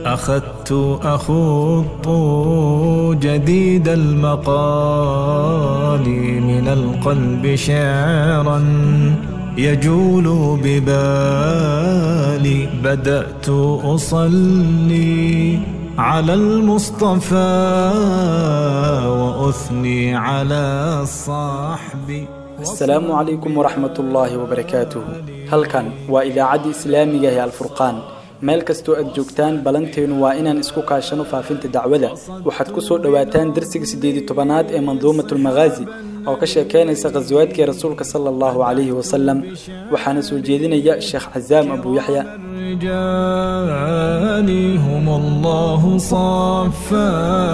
أخذت أخوض جديد المقال من القلب شعرا يجول ببالي بدأت أصلي على المصطفى وأثني على الصحب asalaamu calaykum waraxmat ullaahi wabarakaatuhu halkan waa idaacaddii islaamiga ee alfurqaan meel kastoo aad joogtaan ballanteenu waa inaan isku kaashano faafinta dacwada waxaad ku soo dhowaataan darsiga siddeedi tobanaad ee manduumatulmakhaazi oo ka sheekeynaysa khasawaadkii rasuulka sala allahu calayhi wasalam waxaana soo jeedinaya sheekh casaam abuu yaxya الرجال هم الله صفى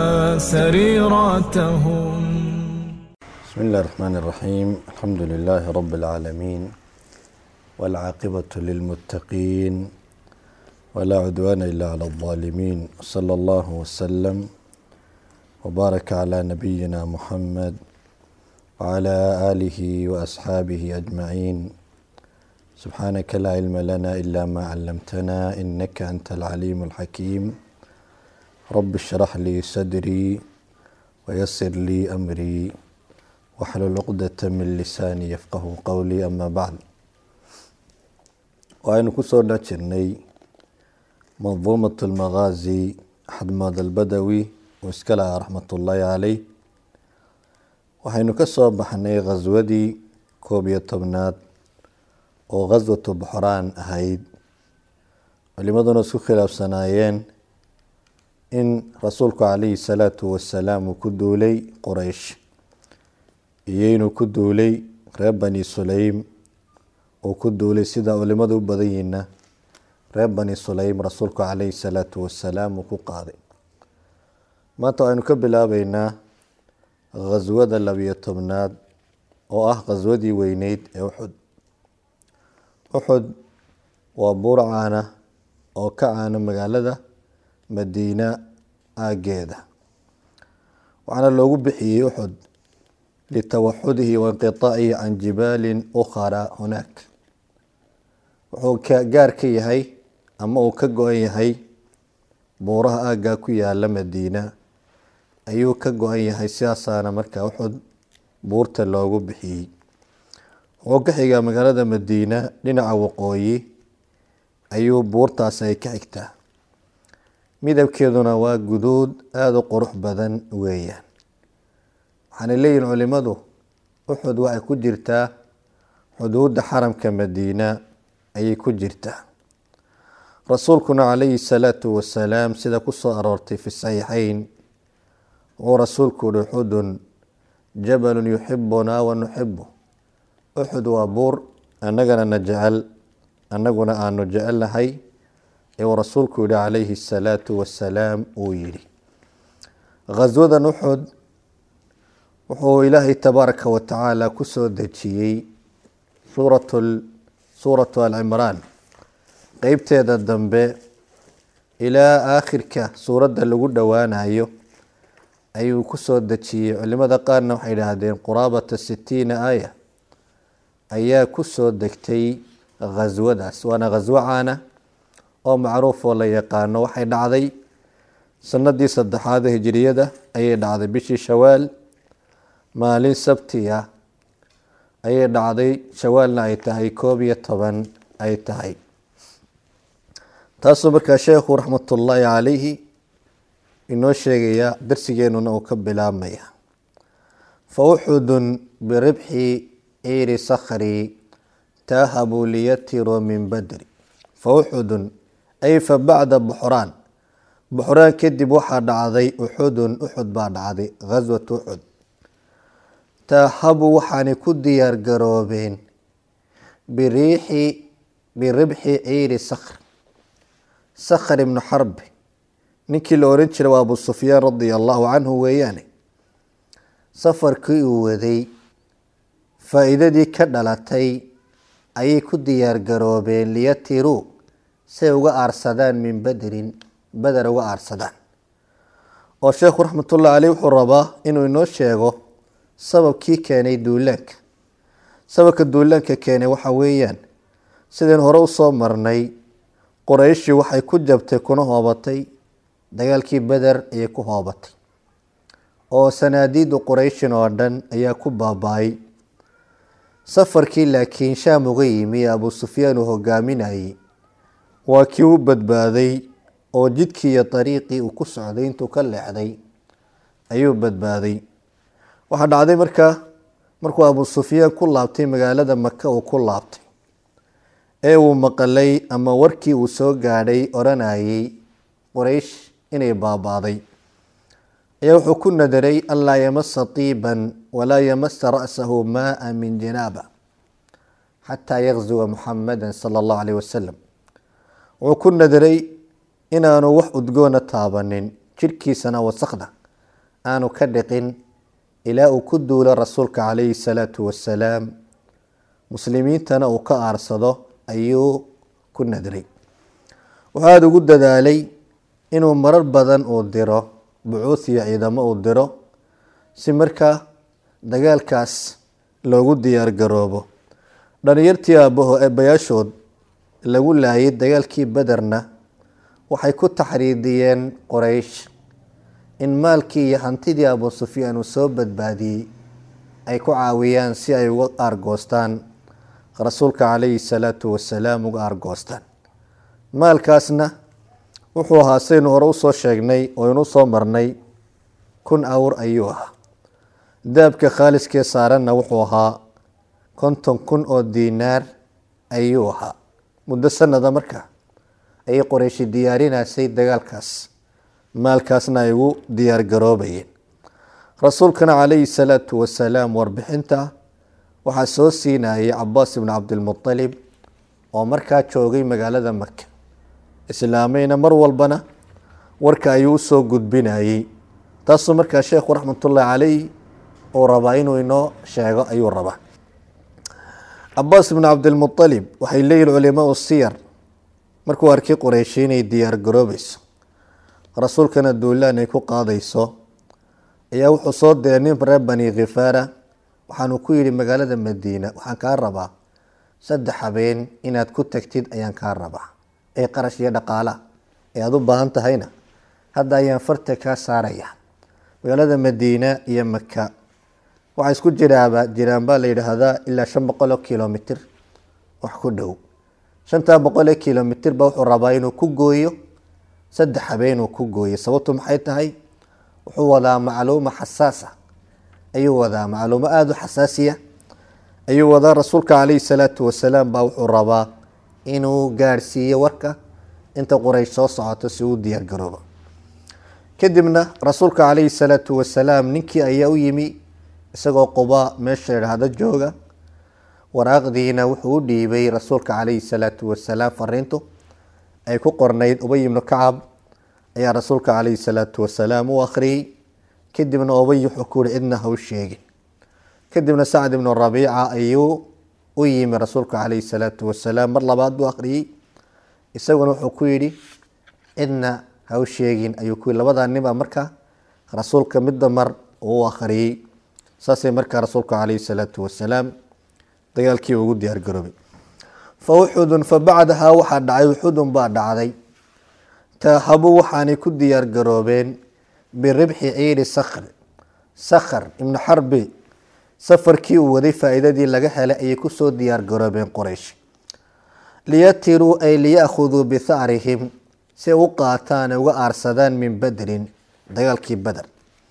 سريرتهم بسم الله الرحمن الرحيم الحمد لله رب العالمين والعاقبة للمتقين ولا عدوان إلا على الظالمين صلى الله وسلم وبارك على نبينا محمد وعلى آله وأصحابه أجمعين سبحانك لا علم لنا إلا ما علمتنا إنك أنت العليم الحكيم رب اشرح لي صدري ويسر لي أمري waxlul cuqdata min lisaani yafqahu qowlii ama bacd waxaynu kusoo dhex jirnay manduumat lmakhaazi axadmood albadawi uu iska lahaa raxmatullaahi caleyh waxaynu ka soo baxnay khaswadii koob iyo tobnaad oo khaswatu buxraan ahayd culimaduna isku khilaafsanaayeen in rasuulku calayhi salaatu wasalaam uu ku duulay quraysh iyo inuu ku duulay reer bani sulaym uu ku duulay sida culimadu u badan yihiina reer bani sulaym rasuulku calayhi salaatu wasalaam uu ku qaaday maanta waxaynu ka bilaabeynaa khaswada labiyo tobnaad oo ah khaswadii weyneyd ee uxud uxud waa buur caana oo ka caana magaalada madiina aageeda waxaana loogu bixiyey uxud litawaxudihi wainqiطaacihi can jibaalin ukhara hunaak wuxuu gaar ka yahay ama uu ka go-an yahay buuraha aaggaa ku yaala madiina ayuu ka go-an yahay sidaasaana markaa uxud buurta loogu bixiyey wuxuu ka xigaa magaalada madiina dhinaca waqooyi ayuu buurtaas ay ka xigtaa midabkeeduna waa guduud aada u qurux badan weeyaan waxaanay leeyihin culimadu uxud waxay ku jirtaa xuduudda xaramka madiina ayay ku jirtaa rasuulkuna calayhi salaatu wasalaam sida kusoo aroortay fi saxiixeyn wuxuu rasuulku uhi uxudun jabalun yuxibunaa wa nuxibu uxud waa buur annagana na jecel annaguna aanu jecelnahay euu rasuulku yihi calayhi salaatu wasalaam uu yidhi khaswadan uxud wuxuu ilaahay tabaaraka wa tacaala kusoo dejiyey suurat suuratu alcimraan qeybteeda dambe ilaa aakhirka suuradda lagu dhowaanayo ayuu kusoo dejiyey culimada qaarna waxay idhaahdeen quraabata sitiina aaya ayaa kusoo degtay khaswadaas waana khaswo caana oo macruuf oo la yaqaano waxay dhacday sanadii saddexaad hijiriyada ayay dhacday bishii shawaal maalin sabti ah ayay dhacday shawaalna ay tahay koob iyo toban ay tahay taasuu markaa sheekhu raxmatullaahi calayhi inoo sheegaya darsigeenuna uu ka bilaabmaya fa uxudun biribxi ciiri sakhri taahabuu liyatiruu min badri fa uxudun ay fa bacda buxraan buxraan kadib waxaa dhacday uxudun uxud baa dhacday khaswat uxud taahabu waxaanay ku diyaar garoobeen biriixi biribxi ciiri sakhr sakhr ibnu xarbi ninkii la oran jiray waa abu sufyaan radia allahu canhu weeyaane safarkii uu waday faa-iidadii ka dhalatay ayay ku diyaar garoobeen liyatiruu say uga aarsadaan min badrin beder uga aarsadaan oo sheekhu raxmatullahi caleyh wuxuu rabaa inuu inoo sheego sababkii keenay duulaanka sababka duulaanka keenay waxa weeyaan sideen hore usoo marnay qorayshii waxay ku jabtay kuna hoobatay dagaalkii beder ayay ku hoobatay oo sanaadiidu qurayshin oo dhan ayaa ku baaba-ay safarkii laakiin shaam uga yimi ee abuu sufyaan uu hogaaminayay waa kii u badbaaday oo jidkii iyo dariiqii uu ku socday intuu ka leexday ayuu badbaaday waxaa dhacday markaa markuu abuu sufyaan ku laabtay magaalada maka uu ku laabtay ee uu maqalay ama warkii uu soo gaadhay odhanayay quraysh inay baabaaday ayaa wuxuu ku nadaray anlaa yamasa tiiban walaa yamasa ra'sahu maaa min janaaba xataa yakzuwa muxamada sala allahu caleyh wasalam wuxuu ku nadaray inaanu wax udgoona taabanin jidhkiisana wasakda aanu ka dhiqin ilaa uu ku duulo rasuulka calayhi salaatu wasalaam muslimiintana uu ka aarsado ayuu ku nadray wuxuu aada ugu dadaalay inuu marar badan uu diro bucuuth iyo ciidamo uu diro si markaa dagaalkaas loogu diyaar garoobo dhalinyartii aabaho eebayaashood lagu laayay dagaalkii bederna waxay ku taxriidiyeen qoraysh in maalkii iyo hantidii abuu sufyaan uu soo badbaadiyey ay ku caawiyaan si ay uga aargoostaan rasuulka calayhi salaatu wasalaam uga aargoostaan maalkaasna wuxuu ahaa saynu hore usoo sheegnay oo inu soo marnay kun awr ayuu ahaa daabka khaaliskee saaranna wuxuu ahaa konton kun oo diinaar ayuu ahaa muddo sanada markaa ayay qoreyshi diyaarinaysay dagaalkaas maalkaasna ay ugu diyaar garoobayeen rasuulkana calayhi salaatu wasalaam warbixinta waxaa soo siinayay cabaas ibnu cabdilmutalib oo markaa joogay magaalada maka islaamayna mar walbana warka ayuu usoo gudbinayey taasuu markaa sheekhu raxmatullahi caleyh uu rabaa inuu inoo sheego ayuu rabaa cabaas ibnu cabdilmualib waxay leeyihin culimaau siyar markuu arkay qoreyshi inay diyaar garoobayso rasuulkana duulaan ay ku qaadayso ayaa wuxuu soo diray nin reer bani khifaara waxaanu ku yidhi magaalada madiina waxaan kaa rabaa saddex habeen inaad ku tagtid ayaan kaa rabaa ee qarash iyo dhaqaala ee aada u baahan tahayna hadda ayaan farta kaa saaraya magaalada madiina iyo maka waxaa isku jiraaba jiraan baa la yidhaahdaa ilaa shan boqol oo kilomitr wax ku dhow shantaa boqol ee kilomitr ba wuxuu rabaa inuu ku gooyo saddex habeen uu ku gooyo sababtu maxay tahay wuxuu wadaa macluuma xasaasa ayuu wadaa macluumo aada u xasaasiya ayuu wadaa rasuulka calayhi salaatu wasalaam baa wuxuu rabaa inuu gaadhsiiyo warka inta quraysh soo socoto si uu diyaar garoobo kadibna rasuulka calayhi salaatu wasalaam ninkii ayaa u yimi isagoo quba meesha idhaahdo jooga waraaqdiina wuxuu u dhiibay rasuulka calayhi salaatu wasalaam fariintu ay ku qornayd ubay ibnu kacab ayaa rasuulka calayhi salaatu wasalaam u akhriyey kadibna ubay wuxuu ku yihi cidna ha u sheegin kadibna sacd ibnu rabiica ayuu u yimi rasuulka calayhi salaatu wasalaam mar labaad buu akhriyey isaguna wuxuu ku yidhi cidna ha u sheegin ayuu ku yii labadaa nin baa markaa rasuulka midda mar uu u akhriyey saasay markaa rasuulka calayhi salaatu wasalaam dagaalkii ugu diyaar garoobay fa uxudun fa bacdahaa waxaa dhacay uxudun baa dhacday taahabu waxaanay ku diyaar garoobeen biribxi ciiri sakr sakhr ibnu xarbi safarkii uu waday faa-iidadii laga helay ayay kusoo diyaar garoobeen qoraysh liyatiruu ay liyakhuduu bihacrihim si ay u qaataan ay uga aarsadaan min badrin dagaalkii beder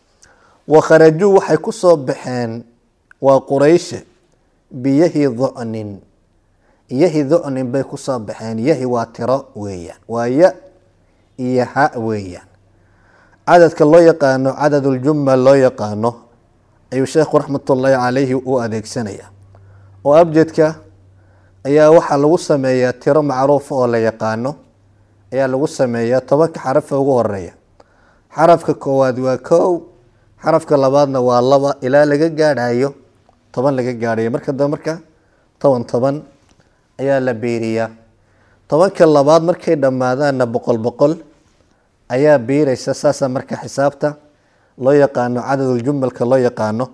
wa kharajuu waxay kusoo baxeen waa qurayshe biyahi ducnin yahi ducnin bay kusoo baxeen yahi waa tiro weeyaan waa ya iyo ha weeyaan cadadka loo yaqaano cadaduljumal loo yaqaano ayuu sheekhu raxmatullaahi calayhi u adeegsanaya oo abjadka ayaa waxaa lagu sameeyaa tiro macruufa oo la yaqaano ayaa lagu sameeyaa tobanka xarafa ugu horeeya xarafka koowaad waa kow xarafka labaadna waa laba ilaa laga gaadhayo toban laga gaadhayo marka dambe marka toban toban ayaa la biiriyaa tobanka labaad markay dhammaadaanna boqol boqol ayaa biiraysa saasa marka xisaabta loo yaqaano cadaduljumalka loo yaqaano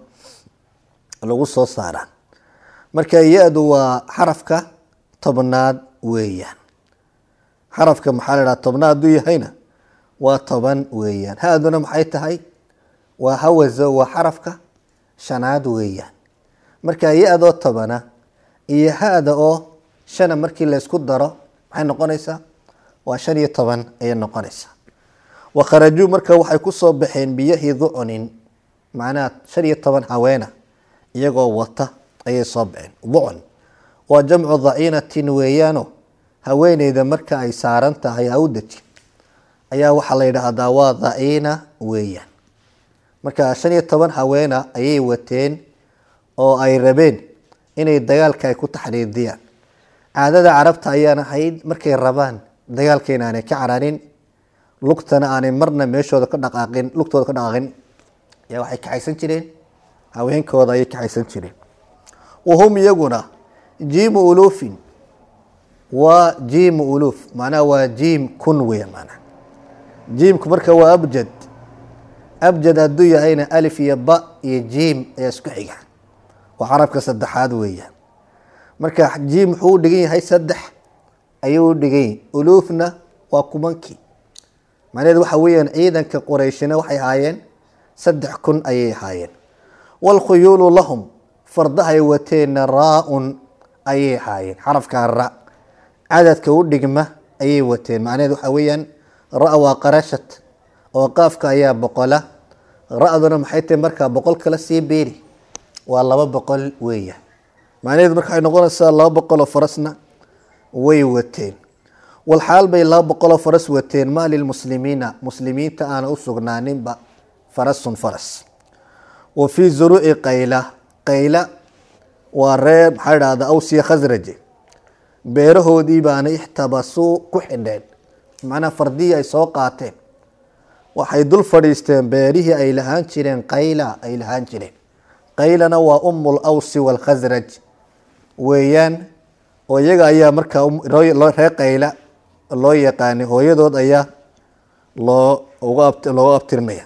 lagu soo saaraa marka ya-du waa xarafka tobnaad weeyaan xarafka maxaa la dhaha tobnaad hadduu yahayna waa toban weeyaan ha-duna maxay tahay waa hawazo waa xarafka shanaad weeyaan marka ya-doo tobana iyo ha-da oo shana markii laysku daro maxay noqonaysaa waa shan iyo toban ayay noqonaysaa wakharajuu marka waxay kusoo baxeen biyahi ducunin macnaha shan iyo toban haweena iyagoo wata ayay soo baxeen ducun waa jamcu dhaciinatin weeyaano haweeneyda marka ay saaran tahay hawdaji ayaa waxaa la yidhaahdaa waa dhaciina weeyaan marka shan iyo toban haweena ayay wateen oo ay rabeen inay dagaalka ay ku taxriidiyaan caadada carabta ayaan ahayd markay rabaan dagaalka inaanay ka cararin lugtana aanay marna meeshooda ka dhaqaaqin lugtooda ka dhaqaaqin ayaa waxay kaxaysan jireen haweenkooda ayay kaxaysan jireen wahum iyaguna jiimu uluufin waa jiimu uluuf macnaha waa jiim kun weya macnaha jiimku marka waa abjad abjad hadduu yahayna alif iyo ba iyo jiim ayaa isku xiga waa carabka saddexaad weeyaan marka jiim wuxuu u dhigan yahay saddex ayuu u dhigan yahay uluufna waa kumankii macnaheedu waxa weeyaan ciidanka qorayshina waxay ahaayeen saddex kun ayay ahaayeen waalkhuyuulu lahum fardahay wateenna raa-un ayay ahaayeen xarafkaa ra cadadka u dhigma ayay wateen macnaheedu waxa weeyaan ra waa qarashat oo qaafka ayaa boqola ra-duna maxay tahay markaa boqol kala sii beeri waa laba boqol weeyaan macnaheedu marka waxay noqonaysaa laba boqol oo farasna way wateen walxaal bay laba boqol oo faras wateen maa lilmuslimiina muslimiinta aana u sugnaaninba farasun faras wa fii zuruuci qayla qayla waa reer maxaa idhahda awsiya khasraje beerahoodii baana ixtabasuu ku xidheen macnaha fardihii ay soo qaateen waxay dul fadhiisteen beerihii ay lahaan jireen qayla ay lahaan jireen qaylana waa umul awsi walkhasraj weeyaan oo iyaga ayaa markaa reer qayla loo yaqaanay hooyadood ayaa loo looga abtirinaya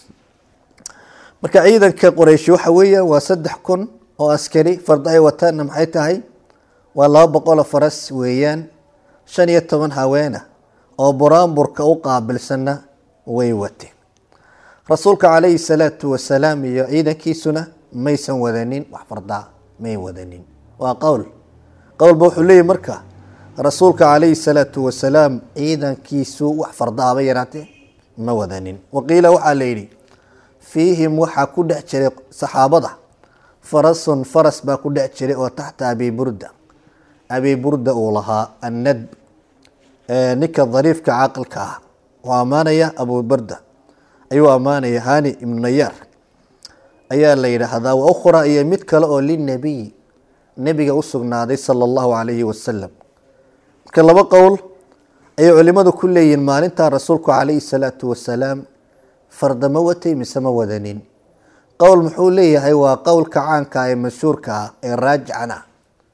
marka ciidanka qoreyshi waxa weeyaan waa saddex kun oo askari fardahay wataanna maxay tahay waa laba boqoloo faras weeyaan shan iyo toban haweena oo buraanburka u qaabilsanna way wateen rasuulka calayhi salaatu wasalaam iyo ciidankiisuna maysan wadanin wax fardaa may wadanin waa qowl qowlba wuxuu leeyahy marka rasuulka calayhi salaatu wasalaam ciidankiisu wax fardaaba yaraatee ma wadanin waqiila waxaa la yidhi fiihim waxaa ku dhex jiray saxaabada farasun faras baa ku dhex jiray oo taxta abi burda abi burda uu lahaa annadb ninka dariifka caaqilka ah oo ammaanaya abu burda ayuu ammaanaya hani ibnu nayaar ayaa la yidhaahdaa wa ukhra iyo mid kale oo linabiy nebiga u sugnaaday sala allahu calayhi wasalam marka laba qowl ayay culimadu ku leeyihiin maalintaa rasuulku calayhi salaatu wasalaam farda ma watay mise ma wadanin qowl muxuu leeyahay waa qowlka caanka ee mashhuurka ah ee raajican ah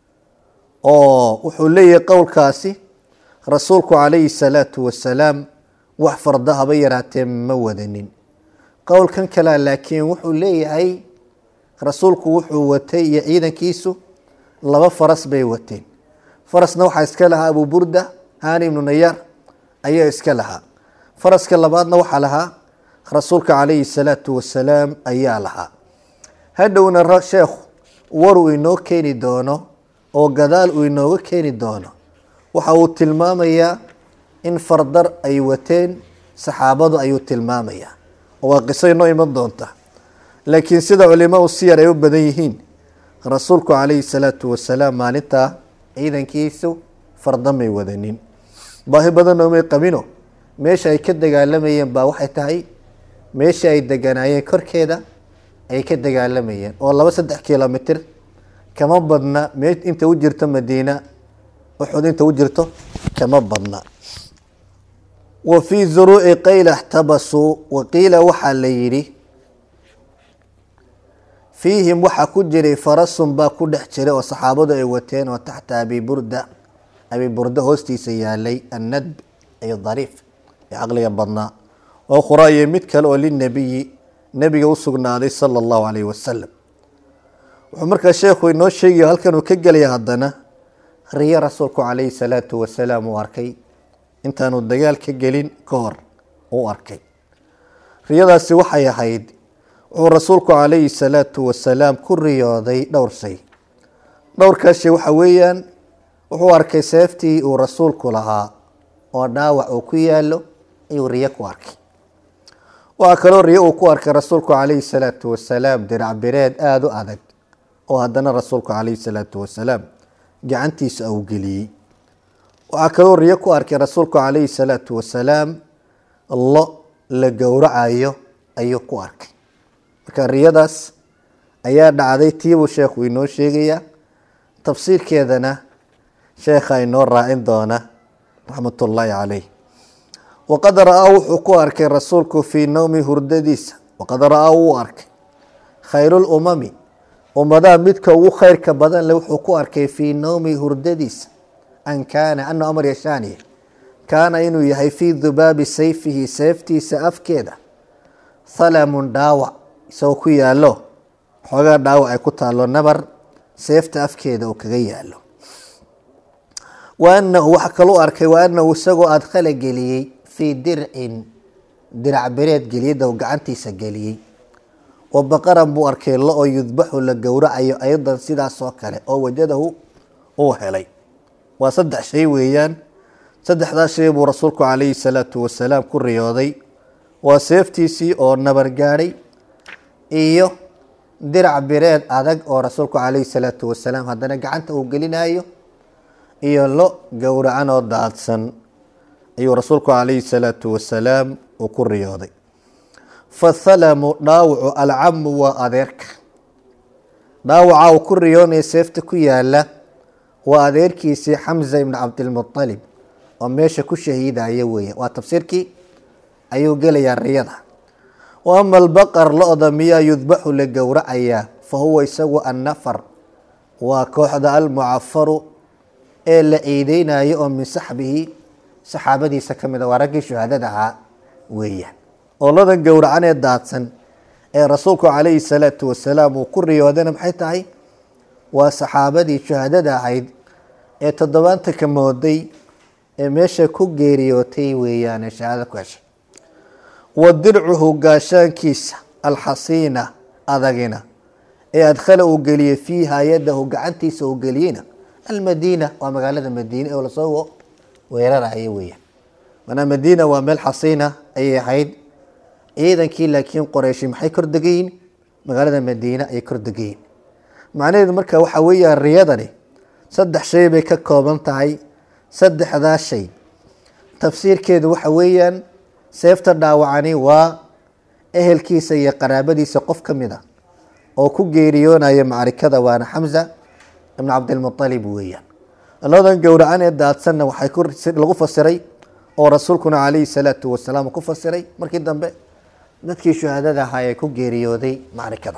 oo wuxuu leeyahay qowlkaasi rasuulku calayhi salaatu wasalaam wax farda haba yaraatee ma wadanin qowlkan kalea laakiin wuxuu leeyahay rasuulku wuxuu watay iyo ciidankiisu laba faras bay wateen farasna waxaa iska lahaa abu burda hani ibnu nayaar ayaa iska lahaa faraska labaadna waxaa lahaa rasuulka calayhi salaatu wasalaam ayaa lahaa hadhowna sheekhu war uu inoo keeni doono oo gadaal uu inooga keeni doono waxa uu tilmaamayaa in fardar ay wateen saxaabadu ayuu tilmaamayaa oo waa qiso inoo iman doonta laakiin sida culimaa siyar ay u badan yihiin rasuulku calayhi salaatu wasalaam maalintaa ciidankiisu farda may wadanin baahi badanoo may qabino meesha ay ka dagaalamayeen baa waxay tahay meesha ay deganaayeen korkeeda ay ka dagaalamayeen oo laba saddex kilomitr kama badna me inta u jirto madiina uxud inta u jirto kama badna wa fii zuruuci qayla اxtabasuu waqiila waxaa la yidhi fiihim waxaa ku jiray farasun baa ku dhex jiray oo saxaabadu ay wateen oo taxta abi burda abi burda hoostiisa yaalay annadb iyo dariif ee caqliga badnaa oo khuraaye mid kale oo linabiyi nebiga u sugnaaday sala allahu calayhi wasalam wuxuu markaa sheekhu inoo sheegaya halkan uu ka gelaya haddana riyo rasuulku calayhi salaatu wasalaam uu arkay intaanu dagaal ka gelin ka hor u arkay riyadaasi waxay ahayd wuxuu rasuulku calayhi salaatu wasalaam ku riyooday dhowr shay dhowrkaas shay waxa weeyaan wuxuu arkay seeftii uu rasuulku lahaa oo dhaawac uu ku yaalo ayuu riyo ku arkay waxaa kaloo riyo uu ku arkay rasuulku calayhi salaatu wasalaam dirac bireed aada u adag oo haddana rasuulku calayhi salaatu wasalaam gacantiisa uu geliyey waxaa kaloo riyo ku arkay rasuulku calayhi salaatu wasalaam lo la gowracayo ayuu ku arkay marka riyadaas ayaa dhacday tiibuu sheekhu inoo sheegayaa tafsiirkeedana sheekha inoo raacin doona raxmatullaahi caleyh waqad ra-aa wuxuu ku arkay rasuulku fii nowmi hurdadiisa waqad ra-aa wuu arkay khayruulumami ummadaha midka ugu khayrka badan le wuxuu ku arkay fii nowmi hurdadiisa an kaana ana amar yashaaniya kaana inuu yahay fii dubaabi sayfihi seeftiisa afkeeda thalamun dhaawac isagoo ku yaalo xoogaa dhaawac ay ku taalo nabar seefta afkeeda uu kaga yaalo wa anahu waxa kaluu arkay wa anahu isagoo adkhala geliyey fii dircin dirac bereed geliyada gacantiisa geliyey wa baqaran buu arkay lo oo yudbaxu la gowracayo aydan sidaas oo kale oo wajadahu uu helay waa saddex shay weeyaan saddexdaas shay buu rasuulku calayhi salaatu wasalaam ku riyooday waa seeftiisii oo nabar gaadhay iyo dirac bireed adag oo rasuulku calayhi salaatu wasalaam haddana gacanta uu gelinayo iyo lo gowracan oo daadsan ayuu rasuulku calayhi salaatu wasalaam uu ku riyooday fathalamu dhaawacu alcamu waa adeerka dhaawaca uu ku riyoonaya seefta ku yaala waa adeerkiisii xamza ibni cabdilmualib oo meesha ku shahiidaya weeya waa tafsiirkii ayuu gelayaa riyada wa ama albaqar lo-da miyaa yudbaxu la gowracayaa fa huwa isagu annafar waa kooxda almucafaru ee la ciideynayo oo min saxbihi saxaabadiisa ka mid a waa raggii shuhaadada ahaa weeyaan oo ladan gowracan ee daadsan ee rasuulku calayhi salaatu wasalaam uu ku riyoodana maxay tahay waa saxaabadii shuhaadada ahayd ee toddobaantanka mooday ee meesha ku geeriyootay weeyaane shahaado ku heshay wa dircuhu gaashaankiisa alxasiina adagina ee adkhala uu geliyey fiiha yadahu gacantiisa uu geliyeyna almadiina waa magaalada madiine oo lasoo weerarayo weeyaan manaa madiina waa meel xasiina ayay ahayd ciidankii laakiin qoreyshi maxay kor degayiin magaalada madiine ayay kor degayiin macnaheedu marka waxaa weeyaan riyadani saddex shay bay ka kooban tahay saddexdaa shay tafsiirkeedu waxa weeyaan seefta dhaawacani waa ehelkiisa iyo qaraabadiisa qof ka mid a oo ku geeriyoonaya macrikada waana xamza ibn cabdilmualib weeyaan ladan gowracan ee daadsanna waxay lagu fasiray oo rasuulkuna calayhi salaatu wasalaam ku fasiray markii dambe dadkii shuhaadada ahaa ee ku geeriyooday macrikada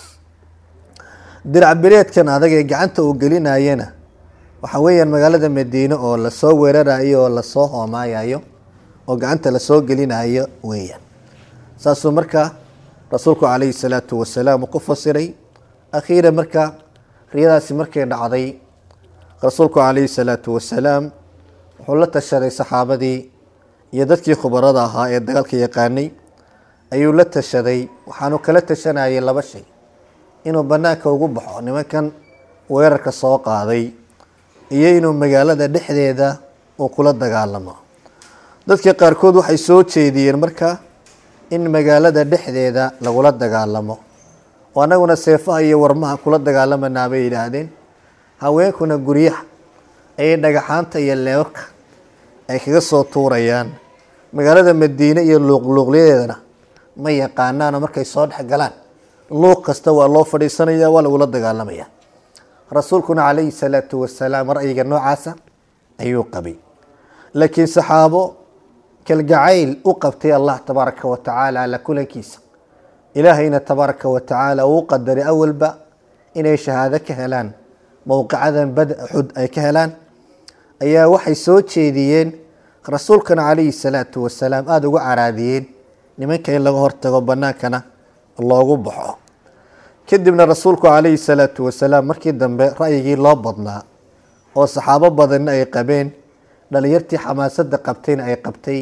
dirac bireedkan adag ee gacanta uu gelinayana waxaa weeyaan magaalada madiine oo lasoo weerarayo oo lasoo hoomaayayo oo gacanta lasoo gelinayo weeyaan saasuu markaa rasuulku calayhi salaatu wasalaam ku fasiray akhiira marka riyadaasi markay dhacday rasuulku calayhi salaatu wasalaam wuxuu la tashaday saxaabadii iyo dadkii khubarada ahaa ee dagaalka yaqaanay ayuu la tashaday waxaanu kala tashanayay laba shay inuu banaanka ugu baxo nimankan weerarka soo qaaday iyo inuu magaalada dhexdeeda uu kula dagaalamo dadka qaarkood waxay soo jeediyeen marka in magaalada dhexdeeda lagula dagaalamo oo annaguna seefaha iyo warmaha kula dagaalamanaa bay yidhaahdeen haweenkuna guryaha ayay dhagaxaanta iyo leebabka ay kaga soo tuurayaan magaalada madiine iyo luuqluuqlyadeedana ma yaqaanaano markay soo dhex galaan luuq kasta waa loo fadhiisanaya waa lagula dagaalamaya rasuulkuna calayhi salaatu wasalaam ra'yiga noocaasa ayuu qabay laakiin saxaabo kalgacayl u qabtay allah tabaaraka wa tacaala alla kulankiisa ilaahayna tabaaraka wa tacaala uu qadaray awalba inay shahaado ka helaan mowqicadan bad xud ay ka helaan ayaa waxay soo jeediyeen rasuulkana calayhi salaatu wasalaam aada uga caraadiyeen nimanka in laga hortago banaankana loogu baxo kadibna rasuulku calayhi salaatu wasalaam markii dambe ra'yigii loo badnaa oo saxaabo badanna ay qabeen dhalinyartii xamaasadda qabtayna ay qabtay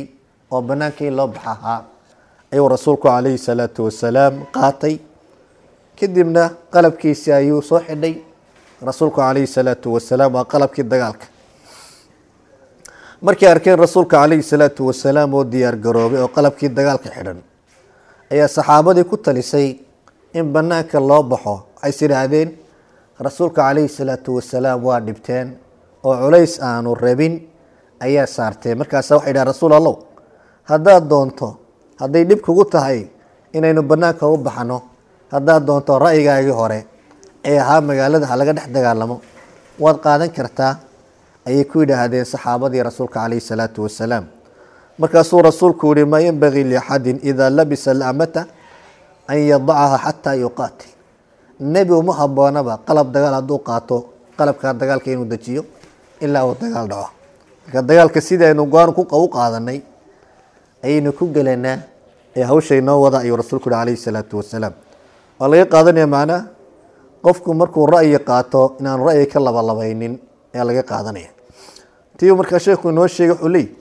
oo banaanka in loo baxa ahaa ayuu rasuulku calayhi salaatu wasalaam qaatay kadibna qalabkiisii ayuu soo xidhay rasuulku calayhi salaatu wasalaam waa qalabkii dagaalka markay arkeen rasuulka calayhi salaatu wasalaam oo diyaar garoobay oo qalabkii dagaalka xidhan ayaa saxaabadii ku talisay in banaanka loo baxo waxays idhaahdeen rasuulka calayhi salaatu wasalaam waa dhibteen oo culays aanu rabin ayaa saarteen markaasa waxay dhahen rasuul allow haddaad doonto hadday dhib kugu tahay inaynu banaanka u baxno haddaad doonto ra'yigaagii hore ee ahaa magaalada ha laga dhex dagaalamo waad qaadan kartaa ayay ku yidhaahdeen saxaabadii rasuulka calayhi salaatu wasalaam markaasuu rasuulku yihi maa yenbagii liaxadin idaa labisa lamata an yadacaha xataa yuqaatil nebi uma haboonaba qalab dagaal hadduu qaato qalabkaa dagaalka inuu dejiyo ilaa uu dagaal dhaco marka dagaalka sidaynu go-aan u qaadanay ayaynu ku gelanaa ee hawsha inoo wada ayuu rasuulku yihi calayhi salaatu wasalaam waa laga qaadanaya macnaa qofku markuu ra'yi qaato inaanu ra'yi ka labalabaynin ayaa laga qaadanaya tiu markaa sheekhu inoo sheegay wuxuu leeyi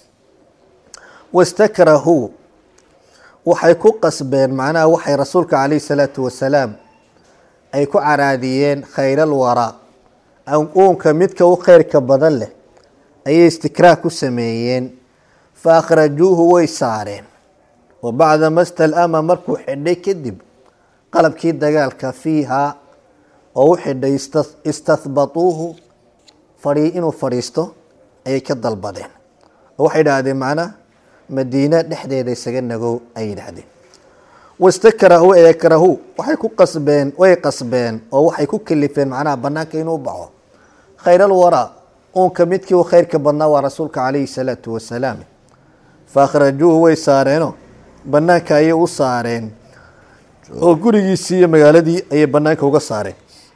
wastakrahu waxay ku qasbeen macnaha waxay rasuulka calayhi salaatu wasalaam ay ku caraadiyeen khayral waraa uunka midka u kheyrka badan leh ayay istikraah ku sameeyeen fa akhrajuuhu way saareen wa bacda mastalama markuu xidhay kadib qalabkii dagaalka fiihaa oo u xidhay istahbatuuhu fadhii inuu fadhiisto ayay ka dalbadeen oo waxay idhaahdeen macnaa madiina dhexdeeda isaga nagow ayay yidhaahdeen wastakrahu eekrahu waxay ku qasbeen way qasbeen oo waxay ku kalifeen macnaha banaanka inuu baxo khayral waraa uunka midkii u khayrka badnaa waa rasuulka calayhi salaatu wasalaam fa akhrajuuhu way saareeno banaanka ayay u saareen oo gurigiisii iyo magaaladii ayay banaanka uga saareen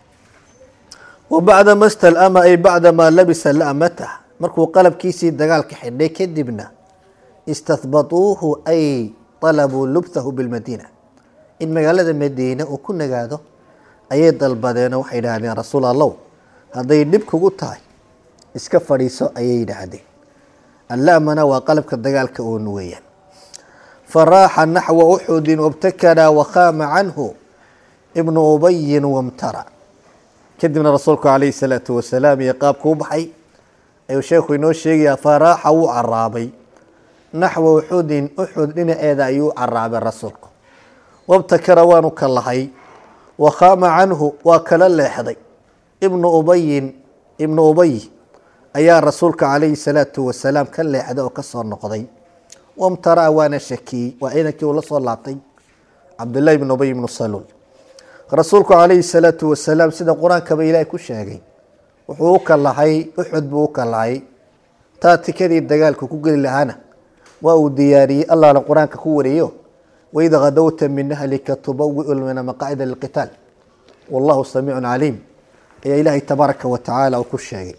wa bacda ma stalama ay bacda maa labisa lamata markuu qalabkiisii dagaalka xidhay kadibna istahbatuuhu ay talabuu lubthahu bilmadiina in magaalada madiine uu ku nagaado ayay dalbadeen oo waxay yidhaahdeen rasuul allow hadday dhib kugu tahay iska fadhiiso ayay yidhaahdeen allamana waa qalabka dagaalka uun weeyaan faraaxa naxwa uxudin wabtakana wakhaama canhu ibnu ubayin wamtara kadibna rasuulku calayhi salaatu wasalaam iyo qaabka u baxay ayuu sheekhu inoo sheegayaa faraaxa wuu caraabay naxwa uxudin uxud dhinaceeda ayuu u caraabay rasuulku wabtakara waanu ka lahay wakhaama canhu waa kala leexday ibnu ubayin ibnu ubay ayaa rasuulka calayhi salaatu wasalaam ka leexday oo kasoo noqday wamtara waana shakiyey waa ciidankii uu la soo laabtay cabdullahi ibnu ubay ibnu saluul rasuulku calayhi salaatu wasalaam sida qur-aankaba ilaahay ku sheegay wuxuu u kalahay uxud buu u kalahay taatikadii dagaalku ku geli lahaana waa uu diyaariyey allahna qur-aanka ku wariyo waid kadowta min ahlika tubawiu lmina maqaacida lilqitaal wallahu samiicun caliim ayaa ilaahay tabaaraka wa tacaala uu ku sheegay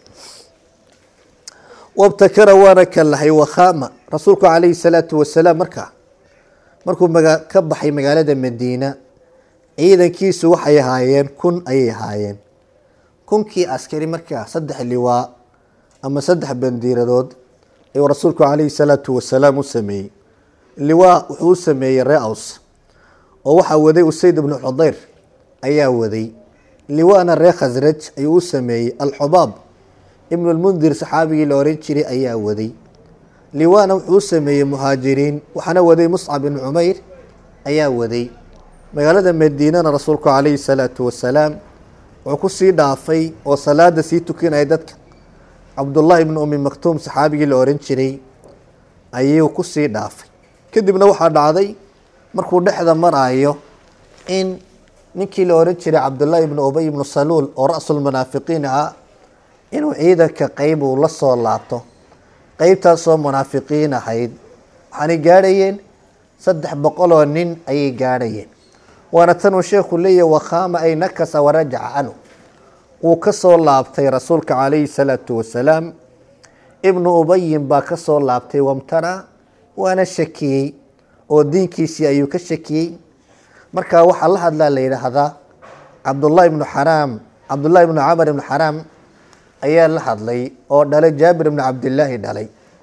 wabtakara waana ka lahay wakhaama rasuulku calayhi salaatu wasalaam markaa markuu maga ka baxay magaalada madiina ciidankiisu waxay ahaayeen kun ayay ahaayeen kunkii askari markaa saddex liwaa ama saddex bandiiradood ayuu rasuulku calayhi salaatu wasalaam u sameeyey liwaa wuxuu u sameeyey ree aws oo waxaa waday usayd ibnu xudayr ayaa waday liwaana ree khasraj ayuu u sameeyey alxubaab ibnu lmundir saxaabigii la oran jiray ayaa waday liwaana wuxuu u sameeyey muhaajiriin waxaana waday muscab ibnu cumayr ayaa waday magaalada madiinana rasuulku calayhi salaatu wasalaam wuxuu kusii dhaafay oo salaada sii tukinaya dadka cabdullaahi ibnu umi maktuum saxaabigii la oran jiray ayuu kusii dhaafay kadibna waxaa dhacday markuu dhexda maraayo in ninkii la oran jiray cabdullaahi ibnu ubay ibnu saluul oo ra-sulmunaafiqiin ahaa inuu ciidanka qeyb uu la soo laabto qeybtaasoo munaafiqiin ahayd waxaanay gaadhayeen saddex boqol oo nin ayay gaadhayeen waana tanuu sheekhu leeyahy wakhaama ay nakasa warajaca canhu wuu ka soo laabtay rasuulka calayhi salaatu wasalaam ibnu ubayin baa ka soo laabtay wamtara waana shakiyey oo diinkiisii ayuu ka shakiyey markaa waxaa la hadlaa la yidhaahdaa cabdullahi ibnu xaraam cabdullahi ibnu camar ibnu xaraam ayaa la hadlay oo dhalay jaabir ibnu cabdilaahi dhalay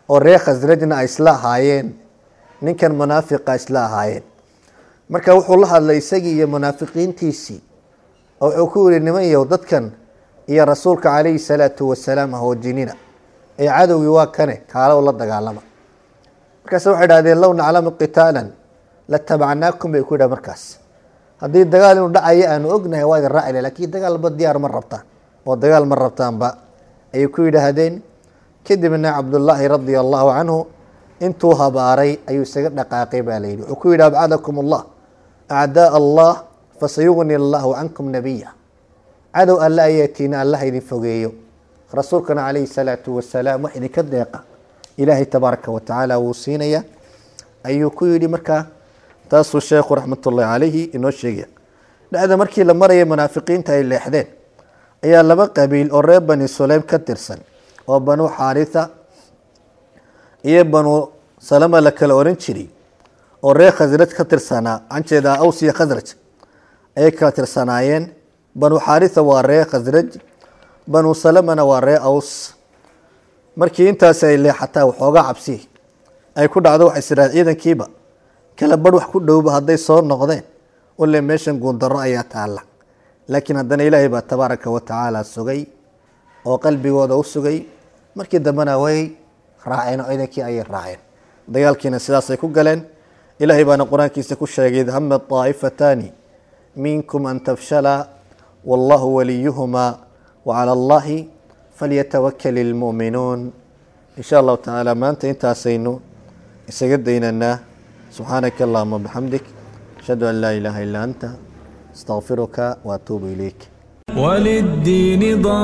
oo reer khasrajna ay isla ahaayeen ninkan munaafiqa isla ahaayeen marka wuxuu la hadlay isagii iyo munaafiqiintiisii oo wuxuu ku yihi niman yow dadkan iyo rasuulka calayhi salaatu wasalaam ahoojinina ee cadowgii waa kane kaalo la dagaalama markaas waxay dhahdeen low naclamu qitaalan latabacnaakum bay ku yidhaha markaas haddii dagaal inuu dhacayo aanu ognahay waa idin raacile lakiin dagaalba diyaar ma rabtaan oo dagaal ma rabtaanba ayay ku yidhaahdeen kadibna cabdullaahi radia allahu canhu intuu habaaray ayuu isaga dhaqaaqay baa la yidhi wuxuu ku yidhi abcadakum allah acdaa allah fasayugni allahu cankum nabiya cadow alle ayaatiina allah idin fogeeyo rasuulkana calayhi salaatu wasalaam wax idinka deeqa ilaahay tabaaraka wa tacaala wuu siinaya ayuu ku yidhi markaa taasuu sheekhu raxmatullahi calayhi inoo sheegaya dhacda markii la marayay munaafiqiinta ay leexdeen ayaa laba qabiil oo reer bani suleym ka tirsan oo banuu xaaritha iyo banuu salama la kala oran jiray oo reer khasraj ka tirsanaa anjeedaa aws iyo khasraj ayay kala tirsanaayeen banuu xaaritha waa reer khasraj banuu salamana waa reer aws markii intaasi ay leexataa waxoogaa cabsi ay ku dhacdo waxay siraa ciidankiiba kala barh wax ku dhowba hadday soo noqdeen ule meeshan guundaro ayaa taalla laakiin haddana ilaahay baa tabaaraka wa tacaala sugay oo qalbigooda u sugay markii dambena way raaceen oo ciidankii ayay raaceen dagaalkiina sidaasay ku galeen ilaahay baana qur-aankiisa ku sheegay id hama طaa'ifataani minkum an tafshala wallahu waliyuhuma wacala allahi falyatawakal ilmu'minuun in sha allahu tacaala maanta intaasaynu isaga daynanaa subxaanaka allahuma bixamdik ashhadu an laa ilaaha illaa anta astaqfiruka waatuubu ilayk وللدين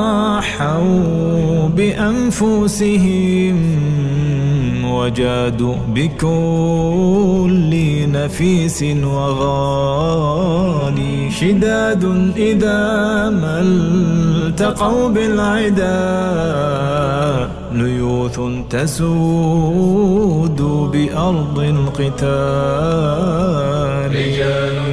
ضحوا بأنفسهم وجادوا بكل نفيس وغالي شداد إذا ما التقوا بالعدا ليوث تسود بأرض القتال رجال